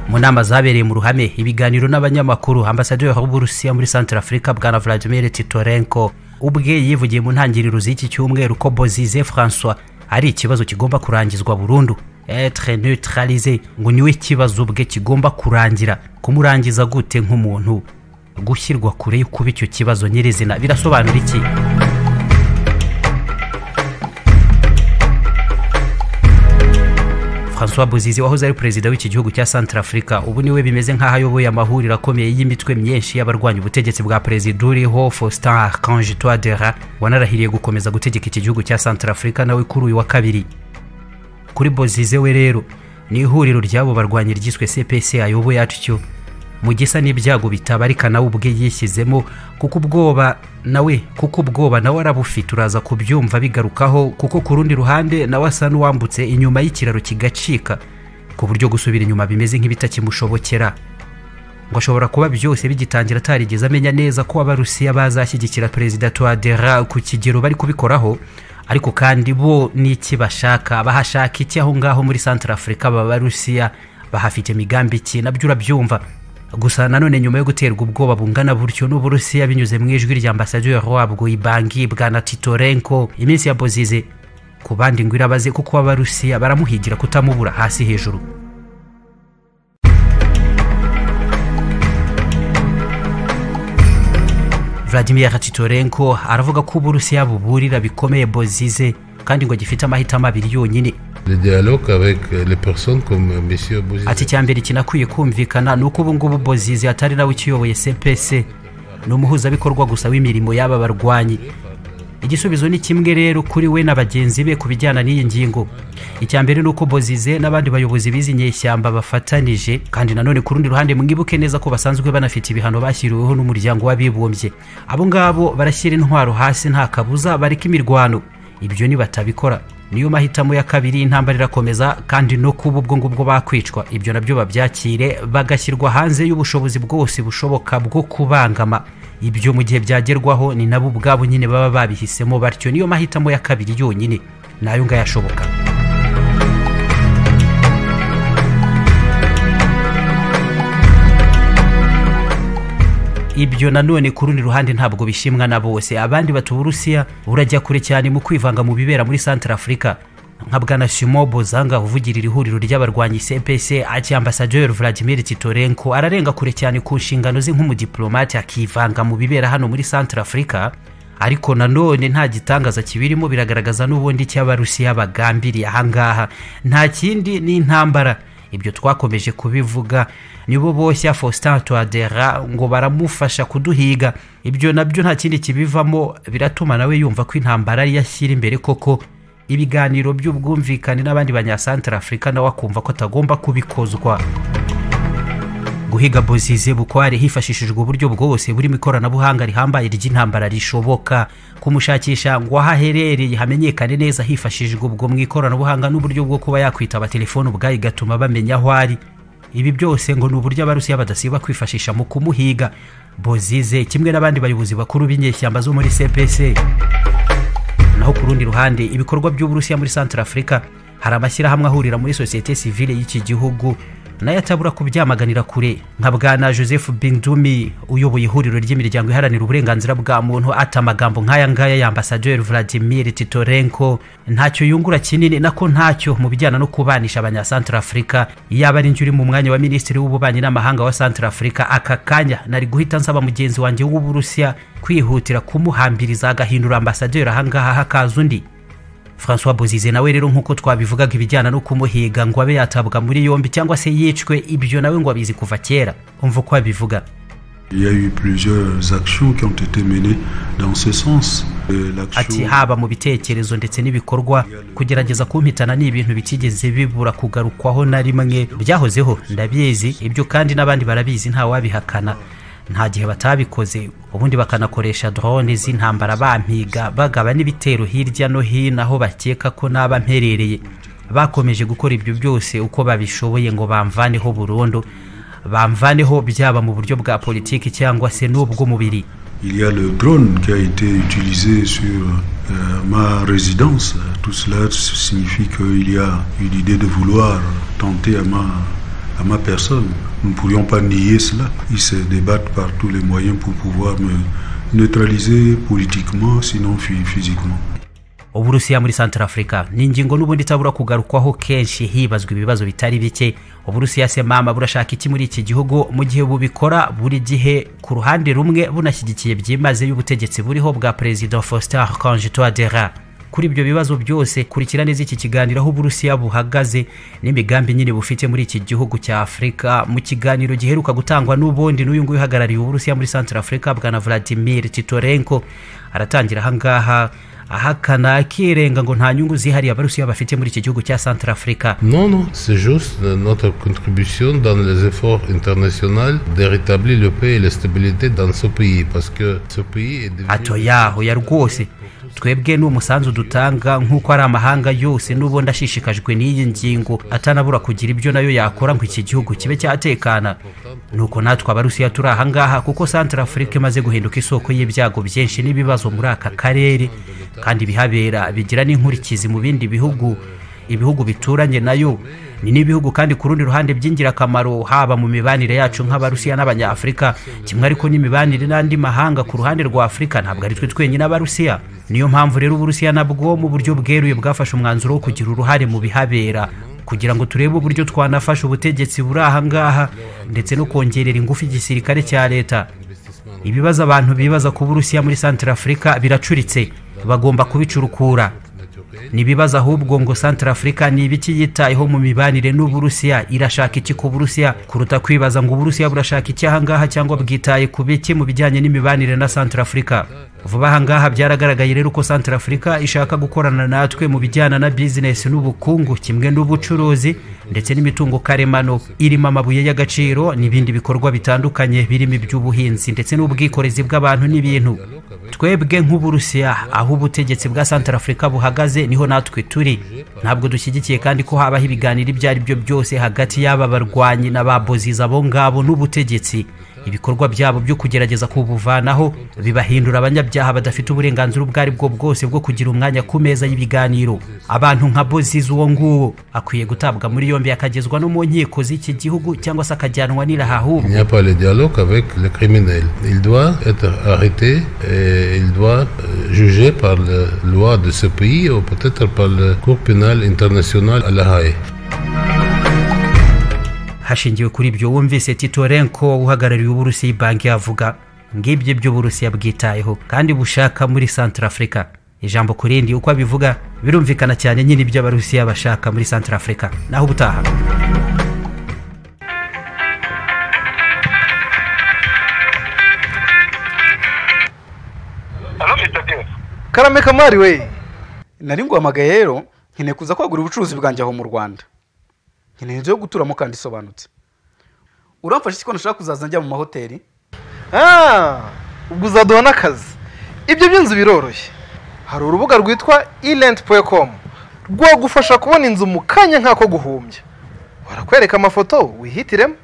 mu nama zabereye mu ruhame ibiganiro n'abanyamakuru ambasaderi w'uburusiya muri santara afurika bwana vladimir titorenko ubwe yivugiye mu ntangiriro z'iki cyumweru ko bozize francois ari ikibazo kigomba kurangizwa burundu etre neutralize ngo niwe kibazo ubwe kigomba kurangira kumurangiza gute nk'umuntu gushyirwa kure yo kuba icyo kibazo nyirizina birasobanura iki francois bozize wahoze ari perezida w'iki gihugu cya santara afurika ubu niwe bimeze nk'aho ayoboye amahuriro akomeye y'imitwe myinshi y'abarwanya ubutegetsi bwa perezida uriho faustin archange toadera wanarahiriye gukomeza gutegeka iki gihugu cya santara afurika nawe kuri uyu wa kabiri kuri bozize we rero ni ihuriro ry'abo barwanyi ryiswe cpc ayoboye atyo mu gisa n'ibyago bitabarika nawe ubwe yishyizemo kuko ubwoba nawe kuko ubwoba nawe arabufite uraza kubyumva bigarukaho kuko ku rundi ruhande nawe asa n'uwambutse inyuma y'ikiraro kigacika ku buryo gusubira inyuma bimeze nk'ibitakimushobokera ngo ashobora kuba byose bigitangira atarigeze amenya neza ko abarusiya bazashyigikira perezida tuwadera ku kigero bari kubikoraho ariko kandi bo n'iki bashaka bahashaka iki aho ngaho muri santara afurika babarusiya bahafite imigambi iki nabyo urabyumva gusa nanone nyuma yo guterwa ubwoba bungana butyo n'uburusiya binyuze mu ijwi rya ambasaderi wabwo ibangi bwana titorenko iminsi ya bozize ku bandi ngo irabaze kuko abarusiya baramuhigira kutamubura hasi hejuru vladimir titorenko aravuga ko uburusiya buburira bikomeye bozize kandi ngo gifite amahitamo abiri yonyine ati icya mbere kinakwiye kumvikana ni uko ubu ngubu bozize atari nawe ukiyoboye cpc ni umuhuzabikorwa gusa w'imirimo y'aba barwanyi igisubizo ni kimwe rero kuri we na bagenzi be ku bijyana n'iyi ngingo icya mbere ni uko bozize n'abandi bayobozi b'izi nyeshyamba bafatanije kandi nanone ku rundi ruhande mwibuke neza ko basanzwe banafite ibihano bashyiriweho n'umuryango w'abibumbye abo ngabo barashyira intwaro hasi nta kabuza bareka imirwano ibyo nibatabikora niyo mahitamo ya kabiri y'intambara irakomeza kandi no kuba ubwo ngubwo bakwicwa ibyo nabyo babyakire bagashyirwa hanze y'ubushobozi bwose bushoboka bwo kubangama ibyo mu gihe byagerwaho ni nabo ubwabo nyine baba babihisemo batyo niyo mahitamo ya kabiri yonyine nayo ngayashoboka ibyo nanone ku rundi ruhande ntabwo bishimwa na bose abandi batuburusiya urajya kure cyane mu kwivanga mu bibera muri santara afurika nka bwana shimo bozanga uvugirira ihuriro ry'abarwanyi cpc aki ambasaderi vladimir titorenko ararenga kure cyane ku nshingano ze nk'umudipolomate akivanga mu bibera hano muri santara afurika ariko nanone nta gitangaza kibirimo biragaragaza n'ubundi cy'abarusiya bagambiriye ahangaha nta kindi ni intambara ibyo twakomeje kubivuga nibo boshya faustin tuwadera ngo baramufasha kuduhiga ibyo nabyo nta kindi kibivamo biratuma nawe yumva ko intambara ariyo ashyira imbere koko ibiganiro by'ubwumvikane n'abandi banyasantara afurika nawe akumva ko atagomba kubikozwa guhiga bozize bukware hifashishijwe uburyo bwose burimo ikoranabuhanga rihambaye ry'intambara rishoboka kumushakisha ngo aho aherereye hamenyekane neza hifashishijwe ubwo mu ikoranabuhanga n'uburyo bwo kuba yakwitaba telefone ubwayo igatuma bamenya aho ari ibi byose ngo ni uburyo abarusiya badasiba kwifashisha mu kumuhiga bozize kimwe n'abandi bayobozi bakuru b'inyeshyamba zo muri cpc naho ku rundi ruhande ibikorwa by'uburusiya muri santara afurika hari amashyirahamwe ahurira muri sosiyete sivile y'iki gihugu nayo atabura kubyamaganira kure nka bwana joseph bindumi uyoboye ihuriro ry'imiryango iharanira uburenganzira bwa muntu ati amagambo nk'aya ngaya ya ambasaderi vladimir titorenko ntacyo yungura kinini nako ntacyo mu bijyana no kubanisha abanyasantara afurika yaba ari uri mu mwanya wa minisitiri w'ububanyi n'amahanga wa santara afurika aka kanya nari guhita nsaba mugenzi wanjye w'uburusiya kwihutira kumuhambiriza agahindura ambasaderi ahangaha hakaza undi francois bozize nawe rero nk'uko twabivugaga ibijyana no kumuhiga ngo abe yatabwa muri yombi cyangwa se yicwe ibyo nawe ngo abizi kuva kera umva uko abivuga ati haba mu bitekerezo ndetse n'ibikorwa kugerageza kumpitana ni ibintu bitigeze bibura kugarukwaho na rimwe byahozeho ndabizi ibyo kandi n'abandi barabizi ntawabihakana nta gihe batabikoze ubundi bakanakoresha drone z'intambara bampiga bagaba n'ibitero hirya no hino aho bakeka ko naba mperereye bakomeje gukora ibyo byose uko babishoboye ngo bamvaneho burundu bamvaneho byaba mu buryo bwa politiki cyangwa se n'ubw'umubiri Il y a le drone qui a été utilisé sur euh, ma résidence. Tout cela signifie qu'il y a une idée de vouloir tenter à ma à ma personne. Nous ne pourrions pas nier cela. Ils se débattent par tous les moyens pour pouvoir me neutraliser politiquement, sinon physiquement. uburusiya muri santarafurika ni ingingo n'ubundi itabura kugarukwaho kenshi hibazwa ibibazo bitari bike uburusiya se mama burashaka iki muri iki gihugu mu gihe bubikora buri gihe ku ruhande rumwe bunashyigikiye byimaze y'ubutegetsi buriho bwa perezida faustin conjitoadera kuri ibyo bibazo byose kurikira neza iki kiganiro aho uburusiya buhagaze n'imigambi nyine bufite muri iki gihugu cya afurika mu kiganiro giheruka gutangwa n'ubundi n'uyu nguyu uhagarariye uburusiya muri santarafurika bwana vladimir titorenko aratangira ahangaha ahakana akirenga ngo nta nyungu zihariye abarusiya bafite muri iki gihugu cya santarafurika Non, non, c'est juste notre contribution dans les efforts internationaux de rétablir le paix et la stabilité dans ce pays parce que ce pays est devenu... atoya hoya rwose twebwe ni umusanzu dutanga nk'uko ari amahanga yose n'ubundi ashishikajwe n'iyi ngingo atanabura kugira ibyo nayo yakora ngo iki gihugu kibe cyatekana nuko natwe abarusiya turi ahangaha kuko santara afurika imaze guhinduka isoko y'ibyago byinshi n'ibibazo muri aka karere kandi ibihabera bigira n'inkurikizi mu bindi bihugu ibihugu bituranye nayo ni n'ibihugu kandi ku rundi ruhande by'ingirakamaro haba mu mibanire yacu nk'abarusiya n'abanyafurika kimwe ariko n'imibanire n'andi mahanga ku ruhande rwa afurika ntabwo ari twe twenyine abarusiya niyo mpamvu rero uburusiya nabwo mu buryo bweruye bwafashe umwanzuro wo kugira uruhare mu bihabera kugira ngo turebe uburyo twanafasha ubutegetsi buri ahangaha ndetse no kongerera ingufu igisirikare cya leta ibibazo abantu bibaza ku burusiya muri santara afurika biracuritse bagomba kubicurukura ntibibaza ahubwo ngo santara afurika ni ibiki yitayeho mu mibanire n'uburusiya irashaka iki ku burusiya kuruta kwibaza ngo uburusiya burashaka iki ahangaha cyangwa bwitaye ku biki mu bijyanye n'imibanire na santara afurika vuba ahangaha byaragaragaye rero ko santara afurika ishaka gukorana natwe mu bijyana na bizinesi n'ubukungu kimwe n'ubucuruzi ndetse n'imitungo karemano irimo amabuye y'agaciro n'ibindi bikorwa bitandukanye birimo iby'ubuhinzi ndetse n'ubwikorezi bw'abantu n'ibintu twebwe nk'uburusiya aho ubutegetsi bwa santara afurika buhagaze niho natwe turi ntabwo dushyigikiye kandi ko habaho ibiganiro ibyo ari byo byose hagati y'aba barwanyi na ba boziza abo ngabo n'ubutegetsi ibikorwa byabo byo kugerageza kubuvanaho bibahindura abanyabyaha badafite uburenganzira ubwo ari bwo bwose bwo kugira umwanya ku meza y'ibiganiro abantu nka boziza uwo nguwo akwiye gutabwa muri yombi akagezwa no mu nkiko z'iki gihugu cyangwa se akajyanwa Il n'irahahubwo n'y a pas de dialogue avec le criminel. Il doit être arrêté et il doit euh, juger par la loi de ce pays ou peut-être par le Cour pénale internationale à La Haye. hashingiwe kuri ibyo wumvise titorenko uhagarariye uburusiya banki avuga ngibyo ibyo uburusiya bwitayeho kandi bushaka muri santara afurika ijambo ku rindi uko abivuga birumvikana cyane nyine ibyo abarusiya bashaka muri santara afurika naho ubutaha anafite byose karame kamari we nari nguhamagaye rero nkeneye kuza kwagura ubucuruzi bwanjye aho mu rwanda nkeneye inzu yo guturamo kandi isobanutse uramfasha iki ko nashaka kuzaza njya mu mahoteli Ah, ubwo uzaduha n'akazi ibyo by'inzu biroroshye hari urubuga rwitwa irenti.com rwagufasha kubona inzu mu kanya nk'ako guhumbya barakwereka amafoto wihitiremo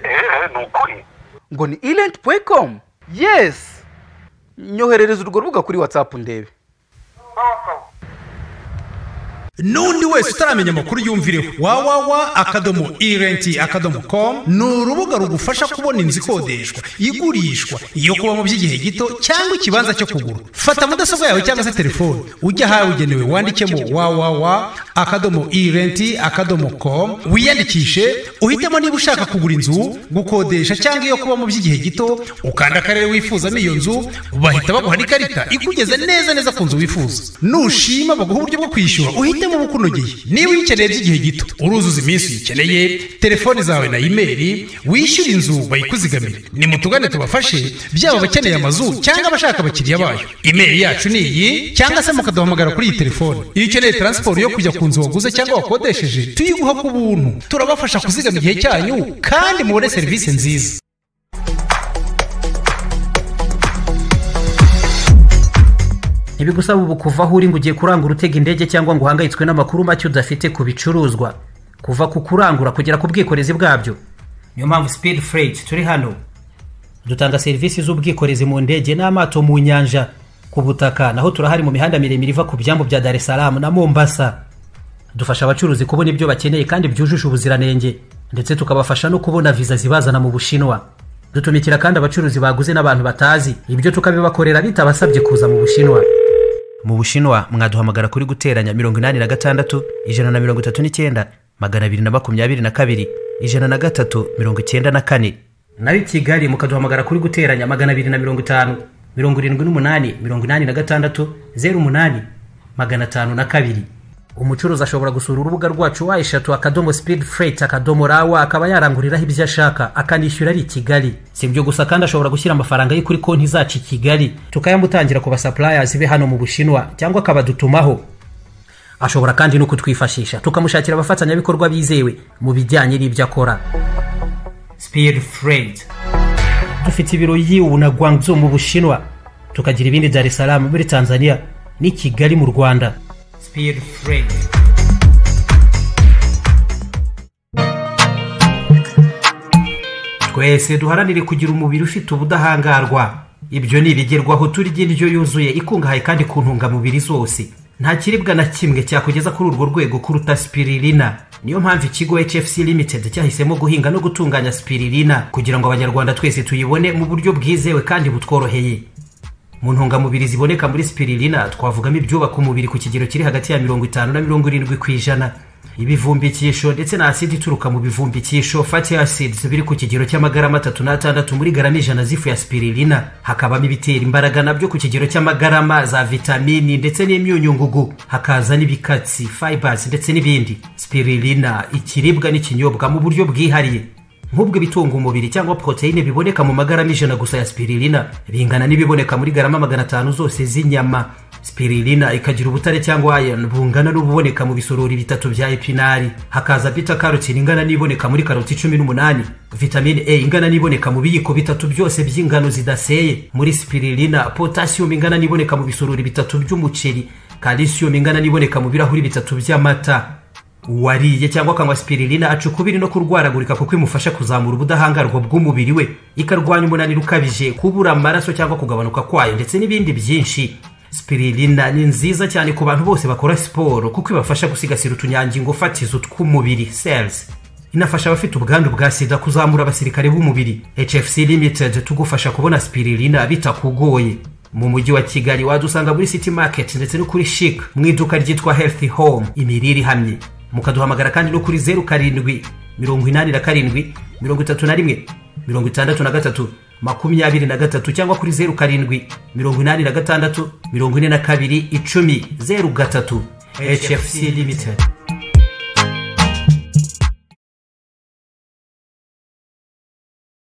eee ni ukuri ngo ni irenti puwe komu yesi nyoherereza urwo rubuga kuri watsapu ndebe n'undi wese utaramenya amakuru yumvireho wawawa akadomo irenti akadomo komu ni urubuga rugufasha kubona inzu ikodeshwa igurishwa iyo kubamo by'igihe gito cyangwa ikibanza cyo kugura fata mudasobwa yawe cyangwa se telefone ujye ahabugenewe wandikemo wawawa akadomo irenti akadomo komu wiyandikishe uhitemo niba ushaka kugura inzu gukodesha cyangwa iyo kubamo by'igihe gito ukanda akarere wifuzamo iyo nzu bahita baguha n'ikarita ikugeza neza neza ku nzu wifuza nushima baguha uburyo bwo kwishyura uhitemo ubukunogeye niba uyikeneye by'igihe gito uruzuza iminsi uyikeneye telefoni zawe na imeri wishyura inzu bayikuzigamire nimutugane tubafashe byaba abakeneye amazu cyangwa abashaka abakiriya bayo imeri yacu ni iyi cyangwa se mukaduhamagara kuri iyi telefoni iyo ukeneye taransiporo yo kujya ku nzu waguze cyangwa wakodesheje tuyiguha ku buntu turabafasha kuzigama igihe cyanyu kandi mubone serivisi nziza ntibigusaba ubu kuva aho uri ngo ugiye kurangura utega indege cyangwa ngo uhangayitswe n'amakuru make udafite ku bicuruzwa kuva ku kurangura kugera ku bwikorezi bwabyo niyo mpamvu speed freight turi hano dutanga serivisi z'ubwikorezi mu ndege n'amato mu nyanja ku butaka naho turahari mu mihanda miremire iva ku byambu bya dar es salaam na mombasa dufasha abacuruzi kubona ibyo bakeneye kandi byujuje ubuziranenge ndetse tukabafasha no kubona viza zibazana mu bushinwa dutumikira kandi abacuruzi baguze n'abantu batazi ibyo tukabibakorera bitabasabye kuza mu bushinwa mu bushinwa mwaduhamagara kuri guteranya mirongo inani na gatandatu ijana na mirongo itatu n'icyenda magana abiri na makumyabiri na kabiri ijana na gatatu mirongo icyenda na kane nayo i kigali mukaduhamagara kuri guteranya magana abiri na mirongo itanu mirongo irindwi n'umunani mirongo inani na gatandatu zeru umunani magana atanu na kabiri umucuruzi ashobora gusura urubuga rwacu wa eshatu akadomo sipidi fureyiti akadomo rawa akaba yaranguriraho ibyo ashaka akanishyura ari i kigali si ibyo gusa kandi ashobora gushyira amafaranga ye kuri konti zacu i kigali tukayamutangira ku basapurayazi be hano mu bushinwa cyangwa akabadutumaho ashobora kandi no kutwifashisha tukamushakira abafatanyabikorwa bizewe mu bijyanye n'ibyo akora sipidi fureyiti dufite ibiro yiwu na guangzhou mu bushinwa tukagira ibindi dar es salaam muri tanzania n'i kigali mu rwanda speed freight twese duharanire kugira umubiri ufite ubudahangarwa ibyo ni ibigerwaho turya indyo yuzuye ikungahaye kandi ku ntungamubiri zose nta kiribwa na kimwe cyakugeza kuri urwo rwego kuruta spiririna niyo mpamvu ikigo hfc limited cyahisemo guhinga no gutunganya spiririna kugira ngo abanyarwanda twese tuyibone mu buryo bwizewe kandi butworoheye mu ntungamubiri ziboneka muri spiririna twavugamo ibyubaka umubiri ku kigero kiri hagati ya mirongo itanu na mirongo irindwi ku ijana ibivumbikisho ndetse na asidi ituruka mu bivumbikisho fatty acids biri ku kigero cy'amagarama atatu n'atandatu muri garama ijana z'ifu ya spiririna hakabamo ibitera imbaraga nabyo ku kigero cy'amagarama za vitamini ndetse n'imyunyungugu hakaza n'ibikatsi fibers ndetse n'ibindi spiririna ikiribwa n'ikinyobwa mu buryo bwihariye nk'ubwo ibitunga umubiri cyangwa poroteyine biboneka mu magarama ijana gusa ya spiririna bingana n'ibiboneka muri garama magana atanu zose z'inyama spiririna ikagira ubutare cyangwa iron bungana n'ububoneka mu bisorori bitatu bya epinari hakaza bita karotine ingana n'iboneka muri karoti cumi n'umunani vitamine a ingana n'iboneka mu biyiko bitatu byose by'ingano zidaseye muri spiririna potasiyumu ingana n'iboneka mu bisorori bitatu by'umuceri kalisiyumu ingana n'iboneka mu birahuri bitatu by'amata uwariye cyangwa akanywa spiririna aca ukubiri no kurwaragurika kuko imufasha kuzamura ubudahangarwa bw'umubiri we ikarwanya umunaniro ukabije kubura amaraso cyangwa kugabanuka kwayo ndetse n'ibindi byinshi spiririna ni nziza cyane ku bantu bose bakora siporo kuko ibafasha gusigasira utunyangingo fatizo tw'umubiri cells inafasha abafite ubwandu bwa sida kuzamura abasirikare b'umubiri hfc limited tugufasha kubona spiririna bitakugoye mu mujyi wa kigali wadusanga muri city market ndetse no kuri chic mu iduka ryitwa healthy home imirire ihamye mukaduhamagara kandi no kuri zeru karindwi mirongo inani na karindwi mirongo itatu na rimwe mirongo itandatu na gatatu makumyabiri na gatatu cyangwa kuri zeru karindwi mirongo inani na gatandatu mirongo ine na kabiri icumi zeru gatatu hfc limited